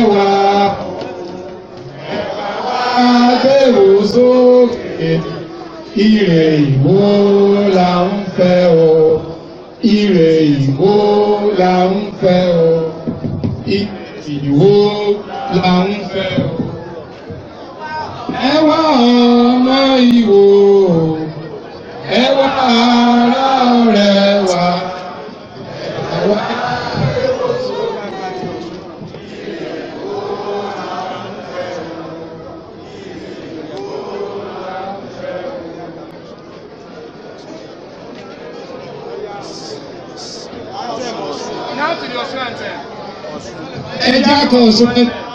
wa agbèrò sókè ire ìwó la ń fẹ́ o ire ìwó la ń fẹ́ o ìwó la ń fẹ́ o. ẹ wá ọmọ ìwò ẹ wá ara ọ̀rẹ́ wa ẹ wá. Now to the Osun anthem. ẹ jẹ́ àkànṣe.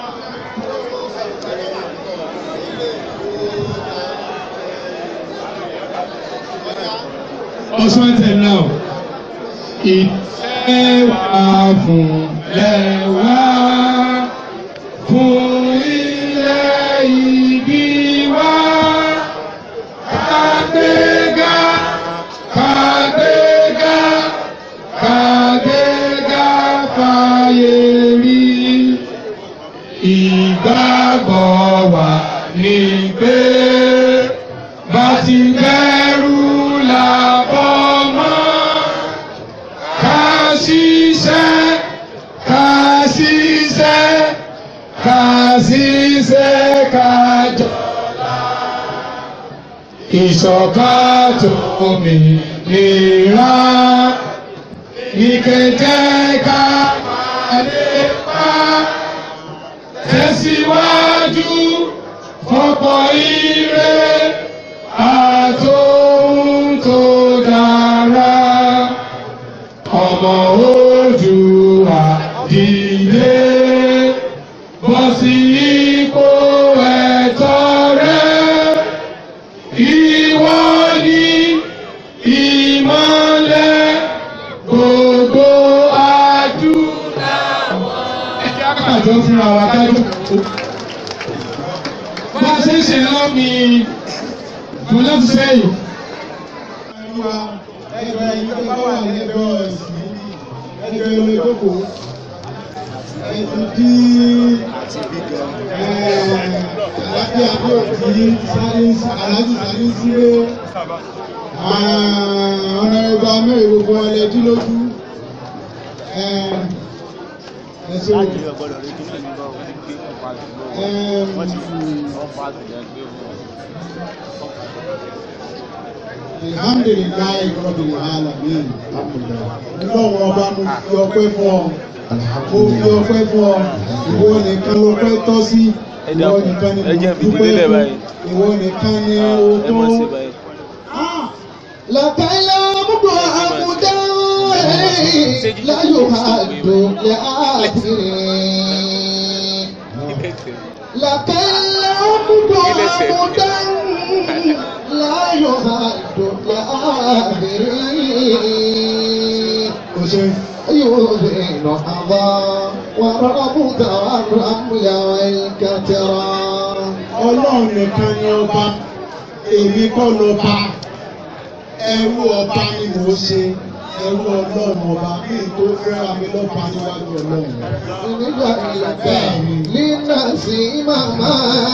Ọ̀ṣun ẹ̀tẹ̀ náà. Ìfẹ́ wà fún lẹ́wà fún ilẹ̀ ìbí wa. Kàgbéga kàgbéga kàgbéga fàyè rí. Ìgbàgbọ́ wa ní pé bá ti bẹ̀rù làbọ̀ mọ́. Ká ṣiṣẹ́, ká ṣiṣẹ́, ká ṣiṣẹ́, ká jọlá. Ìṣọ̀kan tó mìíràn ní kẹ̀kẹ́ ká máa lépa tẹ̀síwájú fọ́pọ̀ ire àtòhun tó dára ọmọ Oòduà dìde bọ́ sí ipò ẹ̀tọ́ rẹ ìwọ ni ìmọ́lẹ̀ gbogbo adúláwọ̀. ẹ jẹ́ àkàtọ́ fúnra wa dájú. bá a ṣe ń ṣe lọ́ mi mo lọ́ ti sẹ́yìn. ẹjọ́ ẹ̀yin tó bá wà lẹ́gbẹ̀ẹ́ ọ̀sìn ẹjọ́ ẹ̀rọ ìjókòó ẹ̀sìn tí alábí adéòtí sáré alájú sáré sílé ọ̀nà ẹgbẹ́ mẹ́rin gbogbo ẹlẹ́dí lójú ẹ̀sìn alhamdulilayi rabbil alamin ọlọ́run ọba mo fi ọpẹ́ fún ọ mo fi ọpẹ́ fún ọ ìwọ nìkan ló pẹ́ tọ́ sí ìwọ nìkan ni mo dúpẹ́ fún ìwọ nìkan ni o tó. làkàlà mú àmúdá láyò àdó láàbìrì. làkàlà mú àmúdá láyò àdó láàbìrì. o ṣe يوزن أضا وربك والرمل والكترى ọlọ́run nìkan ni ọba èmi kọ́ lọ́ba ẹrú ọba ni mò ń ṣe ẹrú ọlọ́run ọba kí n tó fẹ́ra mi lọ́ba níwájú ọlọ́run. nígbà ìlàkà nínà sí màmá.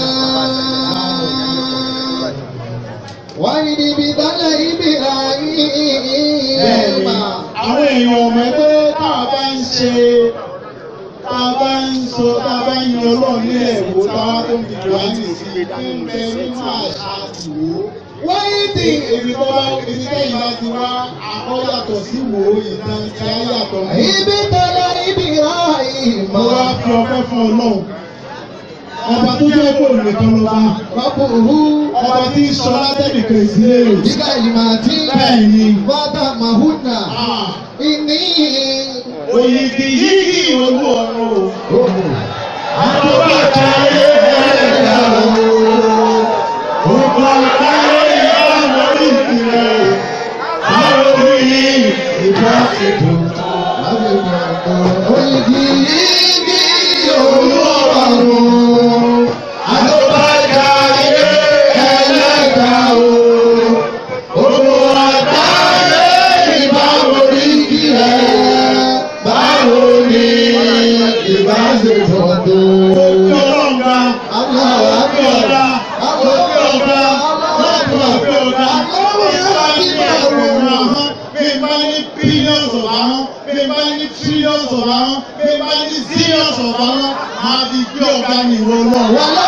wáyé níbi dálẹ̀ ibi ayé Bẹ́ẹ̀ni, àwọn èèyàn ọmọ ẹgbẹ́ tá a bá ń ṣe tá a bá ń sọ tá a bá ń yan ọlọ́run nílẹ̀ èwo tá a tó ń fi jù á nìsí ń bẹ nínú àṣà ìwò. wáyé tí Èmi tó bá ibi tẹ́yìn bá ti wá àkọ́ yàtọ̀ sí wò ó ìtàn tí a yàtọ̀ mọ́. ibi dálẹ̀ ibi ayé Mo wá màmá. fi ọpẹ́ fún ọlọ́run. Ọba tó jẹ́ kó nìkan ló bá. Rọ́pùrú Ọba tí ń sọ látẹ̀nìkan ìdílé rẹ̀. bíkà ìmàtí Bẹ́ẹ̀ni. fata mahuna Ah, ìní. Òyìnbí yìí olú ọ̀run o. Oyigi yigi olúwarun. Àtọ́bàjá ilé ẹlẹ́gbà o. Òun àgbáyé ìbáwo ní kí ẹ. Báwo ni ìbáṣepọ̀ gbé ọ̀gá bí bá ní ẹgbẹ̀rún ahọ́n bí bá ní billions of ahọ́n bí bá ní trillions of ahọ́n bí bá ní zillions of ahọ́n máa fi gbé ọ̀gá ní ìwọ náà.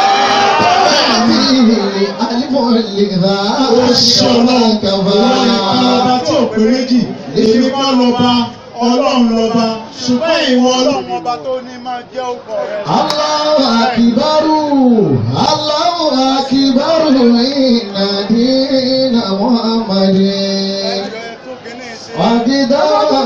ó ṣe ọlọ́run ìwọ nìkan lọ́ba tí ò pé méjì èmi kọ́ lọ́ba ọlọ́run lọ́ba ṣùgbọ́n ìwọ ọlọ́run ọba tó ní máa jẹ́ òkò rẹ̀. Allahu akibaru, Allahu akibaru, inna dina Muhammadin. Wàgídá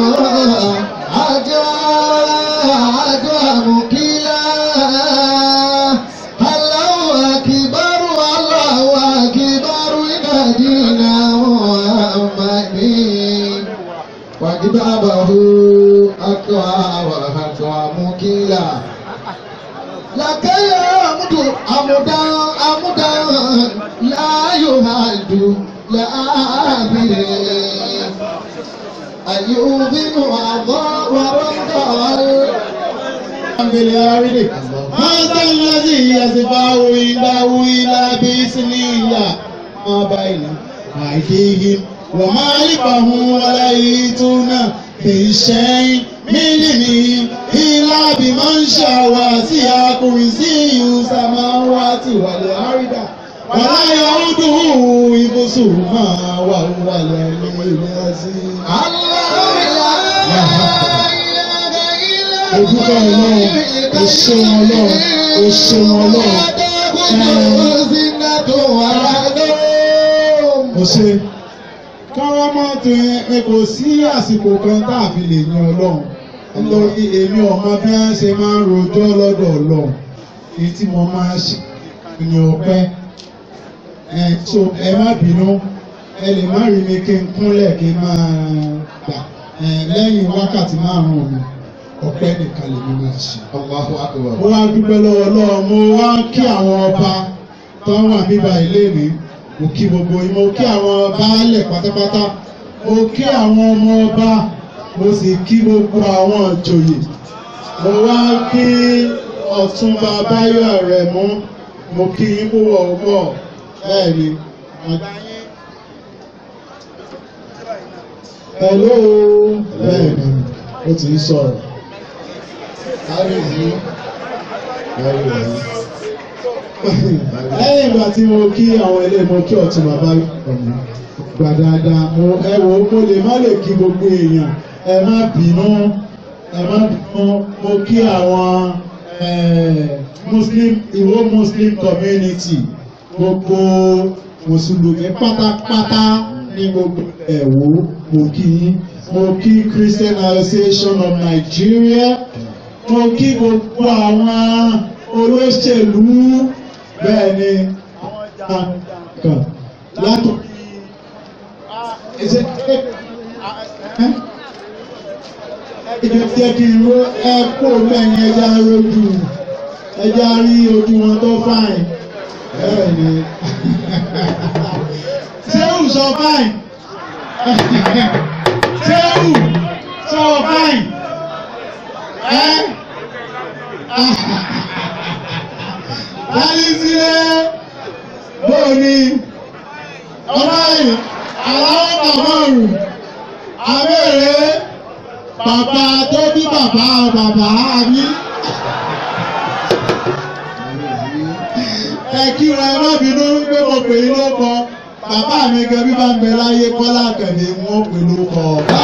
àjọ àjọ àmùkílá. Allahu akibaru, Allahu akibaru, inna dina Muhammadin. وكتابه أقوى وأقوى مكيلا لك الحمد أمدا أمدا لا يهد لا أبي أيوب وعضاء ورمضان بالعارض هذا الذي يسبع عنده إلى بإذن الله ما بين أيديهم وما خلفهم ولا يأتون بشيء من علمه إلا بمن شاء وسع كرسيه السماوات والأرض ولا يؤوده حفظهما وهو العلي العظيم الله لا إله إلا Ojúbọ Ọlọ́run, o ṣeun Ọlọ́run, o ṣeun Ọlọ́run. Mo ṣe káwá mọ́ tó ẹ kò sí àsìkò kan tá a fi lè yan Ọlọ́run. Nítorí èmi ọmọ bí wọ́n ṣe máa ń rojọ́ lọ́dọ̀ Ọlọ́run. Èyí tí mo máa ṣe ní ọpẹ́. Ẹ so ẹ má bínú, ẹ lè má rí mi kí n kúnlẹ̀ kí n máa gbà ẹ lẹ́yìn wákàtí márùn-ún mi ọpẹ́ nìkan lè ní máa ṣe. Allahu akbar. mo wá dúpẹ́ lọ́wọ́ Ọlọ́run mo wá kí àwọn ọba tó wà bíbá ilé mi mo kí gbogbo yín mo kí àwọn baálẹ̀ pátápátá mo kí àwọn ọmọ ọba mo sì kí gbogbo àwọn ìjòyè mo wá kí Ọ̀túnba Báyọ̀ rẹ̀ mú mo kí yín púpọ̀ púpọ̀ bẹ́ẹ̀ ni àgbà yín. Hello bẹ́ẹ̀ ni ó ti ń sọ̀rọ̀. Kábíyèsí. Kábíyèsí. lẹ́yìn ìgbà tí mo kí àwọn ilé mo kí ọ̀tún bàbá ọ̀nà gbà dáadáa mo ẹ wò ó mo lè má lè kí gbogbo èèyàn ẹ má bínú ẹ má bínú mo kí àwọn eh, muslim ìwó muslim community gbogbo mùsùlùmí pátápátá ní gbogbo ẹ̀wò mo kí yín mo kí Christian Association of Nigeria mo kí gbogbo àwọn olóṣèlú bẹ́ẹ̀ ni àwọn jàǹkàn látòrí ẹsẹ̀ ẹjọ́ tí ẹ kí n ro ẹ kó mẹ́yìn ẹja rojú ẹja rí ojú wọn tó fáìn bẹ́ẹ̀ ni sẹ́wù sọ fáìn sẹ́wù sọ fáìn ẹ́ Láyísílẹ̀ bóòní ọlọ́yìn aláwọ̀ bàbáàrù abẹ́rẹ́ bàbá tó bí bàbá bàbá mi. Ẹ kíra ẹ má bínú pé mo pè é lóko bàbá mi gan bí bá ń bẹ láyé Kọ́lá Àkàndé wọn pè lóko.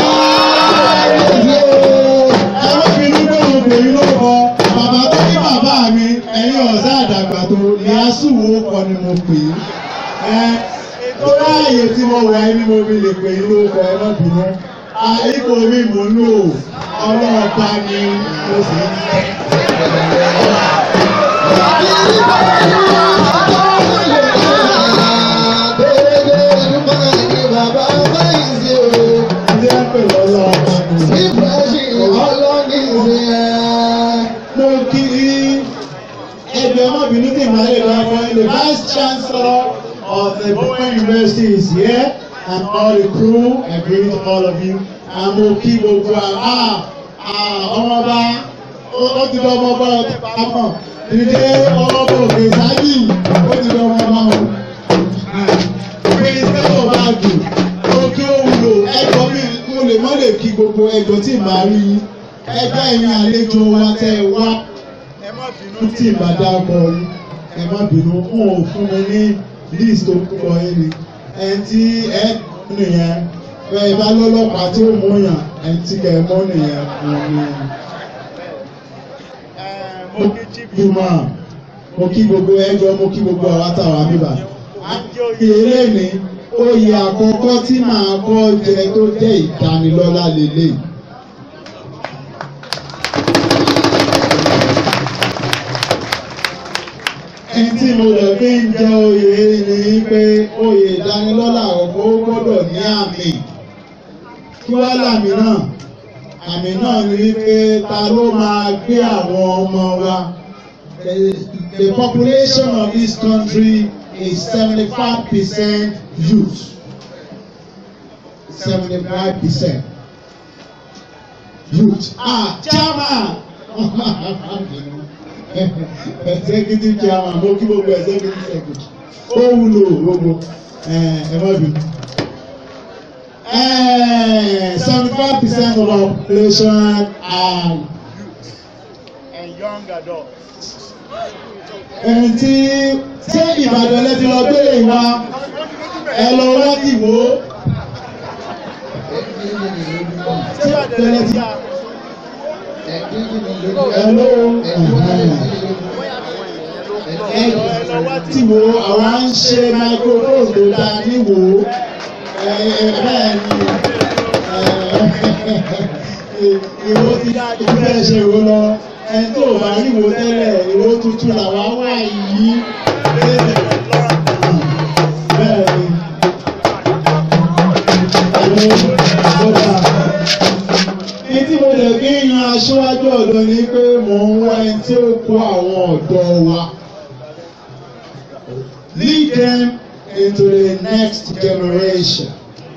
Ẹ má bínú pé mo pè é lóko bàbá tó bí bàbá mi ẹ̀yin ọ̀sá àdàgbà tó ìyásù wo kọ́ ni mo pè é. Ẹ tó láàyè tí mo wà ní mo fi lè pè é lóko ẹ má bínú. Àìkò mi mò ń lò ọlọ́ọ̀ba ni mo sì ń tẹ́. Ilé ẹ̀pẹ̀ lọ́lọ́ọ̀ba ni. Mo kí ẹgbẹ́ ọmọbìnrin tí màá lè lọ fún the vice chancellor of the Bowen University is here and all the crew I greet all of you and mo kí gbogbo àwọn ọmọọba ó ti dọ́ ọmọọba ọtí pamọ́ ìdílé ọmọọba òkè sáyì ó ti dọ́ ọmọọba o. Prince báàgì òkè òwúlò ẹjọ́ mi mo lè mọ́ lè kí gbogbo ẹjọ́ tí màá rí ẹgbẹ́ ẹ̀yin àlejò wa tẹ́ ẹ wá tí ìbá dákọ̀ yín ẹ má bínú wọn ò fún mi ní list orúkọ yín ni ẹni tí ẹ nìyẹn bẹ́ẹ̀ bá lọ́lọ́pàá tí ó mú yàn ẹni tí kẹ́ ẹ mọ́ nìyẹn wọn ni mo kí ma mo kí gbogbo ẹjọ́ mo kí gbogbo àwọn àtàwọn àbíbà eré ni oyè àkọ́kọ́ tí màá kọ́ jẹ tó jẹ́ ìdánilọ́lá lélẹ̀. ẹni tí mo lè fi ń jẹ oyè ni pé oyè ìdánilọ́lá ọ̀pọ̀ ó gbọ́dọ̀ ní àmì kí wá lámì náà àmì náà ni wípé ta ló máa gbé àwọn ọmọ wa. The, the population of this country is seventy-five percent youth. Seventy-five percent youth. Ah, chairman. executive chairman mo kí gbogbo executive secretary. Ó wúlò gbogbo ẹ má bínú. Seventy-five percent of our population are and young adults. ẹni tí ṣé Ìbàdàn lẹ ti lọ gbélé ìwà ẹ lọ wá ti wò ó. Ṣé tẹ̀lé ti ẹ ló ẹ ti wò ó àwa ń ṣe microphone tó dá ní wò ó ẹ ẹ bẹ́ẹ̀ ni ìwọ ti dá ìfẹ́ ṣe wò lọ ẹni tó bá rí wo tẹ́lẹ̀ ìwọ tuntun làwa wà yìí bẹ́ẹ̀ ni ọ̀dà ní tí mo lè fi yan aṣíwájú ọ̀dọ́ ni pé mò ń wá ẹni tí ó kó àwọn ọ̀dọ́ wa lead them into the next generation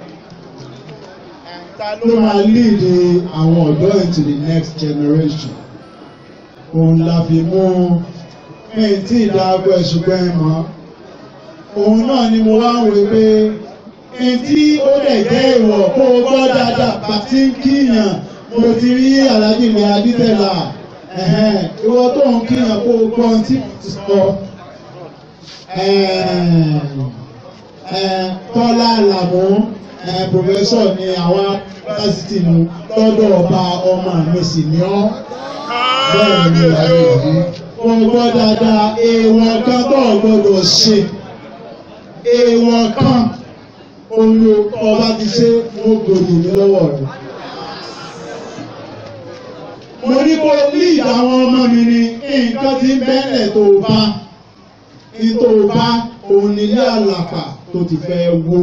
ló máa lead àwọn ọ̀dọ́ into the next generation òun la fi mú ẹ̀yìn tí ìdáàbò ẹ̀ṣùgbọ́n ẹ̀ mọ́ òun náà ni mo wá ń wò pé ẹni tí ó lè jẹ́ ìwọ̀ kó o gbọ́ dáadáa bá ti ń kíyàn mo ti rí aláàjì mi adítẹ̀là ìwọ tó ń kíyàn kó o gbọ́ ohun tí mo ti sọ Tọ́lá Àlàmú pòfẹ́sọ̀ ni àwa yunifásitì nu lọ́dọ̀ ọba ọmọ mi sì ní ọ́ bẹ́ẹ̀ ni wọ́n gbọ́ dáadáa èèwọ̀ kan tó gbọ́dọ̀ ṣe èèwọ̀ kan olú ọba ti ṣe mo gbòdì mi lọ́wọ́ rẹ̀. mo ní kó lead àwọn ọmọ mi ní nǹkan tí ń bẹ́lẹ̀ tó bá ní tó bá òun nílé àlàpà tó ti fẹ́ wó.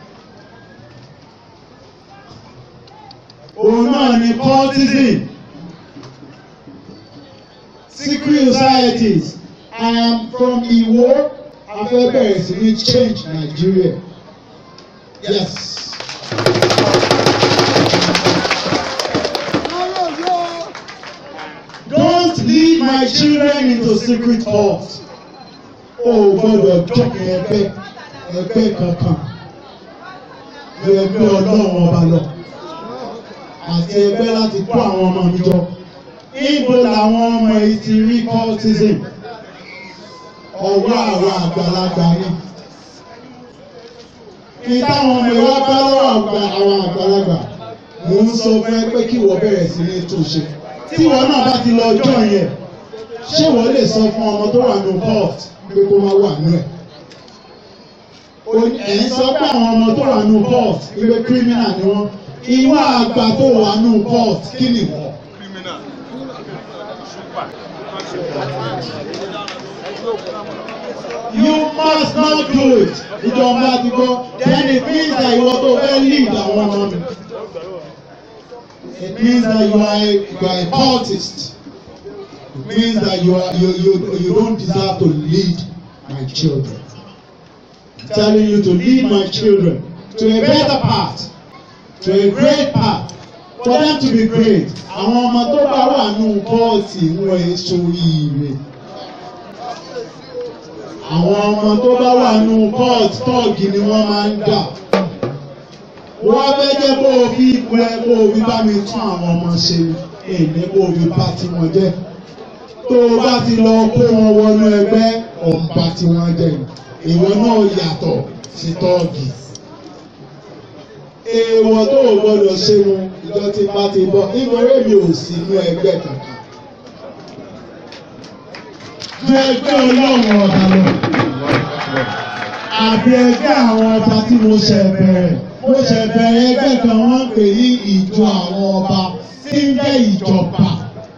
òun náà ni cultism secret societies I am from Iwo afẹ́bẹ̀rẹ̀ sí ní change Nigeria yes. Don't lead my children into secret halls. O gbọ́dọ̀ jọkẹ ẹgbẹ́ ẹgbẹ́ kankan ju ẹgbẹ́ Ọlọ́run ọba lọ àti ẹgbẹ́ láti kó àwọn ọmọ mi jọ ibo làwọn ọmọ yìí ti rí cultism ọwọ́ àwọn àgbàlagbà ni ní táwọn ọmọ ìwà bá lọ́wọ́ àwọn àgbàlagbà mò ń sọ fún ẹ pé kí wọ́n bẹ̀rẹ̀ sí ní túnṣe tí wọ́n náà bá ti lọ ọjọ́ yẹn ṣé wọ́n lè sọ fún ọmọ tó wà ní court pé kó má wà nú ẹ̀ ẹ̀ ń sọ pé àwọn ọmọ tó wà ní court pé criminal ni wọ́n ìwà àgbà tó wà ní court kí ni wọ́n. You must not do it. Ìjọba ti gbọ́. Then it means that ìwọ tó fẹ́ lead àwọn ọmọ mi. It means that you are a, you are a cultist. It means that you are you you you don't deserve to lead my children. I'm telling you to lead my children to a better path, to a great path, for them to be great. Àwọn ọmọ tó bá wà nù kọ́ọ̀tì wọ́n ẹ̀ sóríire àwọn ọmọ tó bá wà nù court tọ́ọ̀gì ni wọ́n máa ń dà wọ́n fẹ́ jẹ́ kó o fi ipò ẹ kó o fi bá mi tún àwọn ọmọ ṣe èmi kó o fi bá tiwọn jẹ́ tó o bá ti lọ kó wọn wọnú ẹgbẹ́ ọ̀nba tiwọn jẹ́ ìwọ náà yàtọ̀ sí tọ́ọ̀gì èèwọ̀ tó o gbọ́dọ̀ ṣe wọn ìjọ tí bá ti bọ̀ nítorí mi ò sí inú ẹgbẹ́ kankan ju ẹgbẹ́ ọlọ́run ọba lọ àbí ẹgbẹ́ àwọn ọba tí mo ṣe bẹ̀rẹ̀ mo ṣe bẹ̀rẹ̀ ẹgbẹ́ kan wọ́n ń pè ní ìjọ àwọn ọba tí ń jẹ́ ìjọba.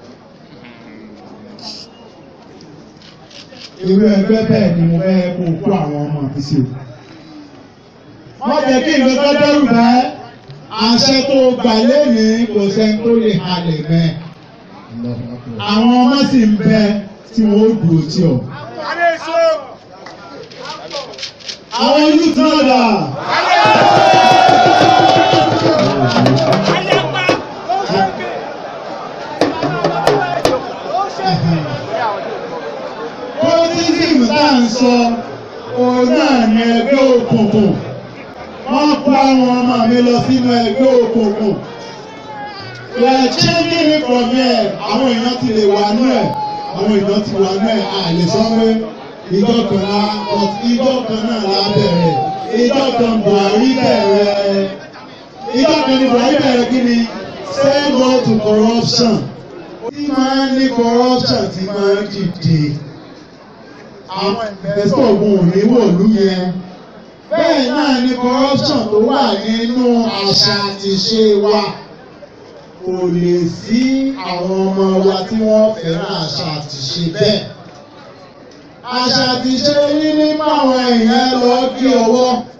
irú ẹgbẹ́ bẹ́ẹ̀ ni mo fẹ́ kó kó àwọn ọmọ mi sí o. wọ́n jẹ́ kí nǹkan tó dẹ́rù bẹ́ẹ̀ àṣẹ tó gbà lẹ́nìí kò sẹ́ni tó lè halẹ̀ mẹ́. àwọn ọmọ sì ń bẹ tí wọ́n ó dùn ó tí ọ. àwọn youth náà dà. Politism tá à ń sọ òun náà ní ẹgbẹ́ òkùnkùn. Wọ́n kó àwọn ọmọ mi lọ sínú ẹgbẹ́ òkùnkùn. We are changing it from here. Àwọn èèyàn ti lè wà nú ẹ̀. Àwọn èèyàn ti wà nú ẹ̀. A lè sọ pé ìjọ kan la but ìjọ kan náà la bẹ̀rẹ̀. Ìjọ kan Buhari bẹ̀rẹ̀. Ìjọ kan ni Buhari bẹ̀rẹ̀ kí ni? Say no to corruption. Tí máa ń ní corruption tí máa ń dìde àwọn investor ogun ò ní wọ̀lú yẹn. Bẹ́ẹ̀ náà ni corruption tó wà nínú àṣà àti ìṣe wa. Kò lè sí àwọn ọmọ wa tí wọ́n fẹ́ràn àṣà àti ìṣe bẹ́ẹ̀. Àṣà àti ìṣe ní ní máwọn èèyàn lọ kí ọwọ́.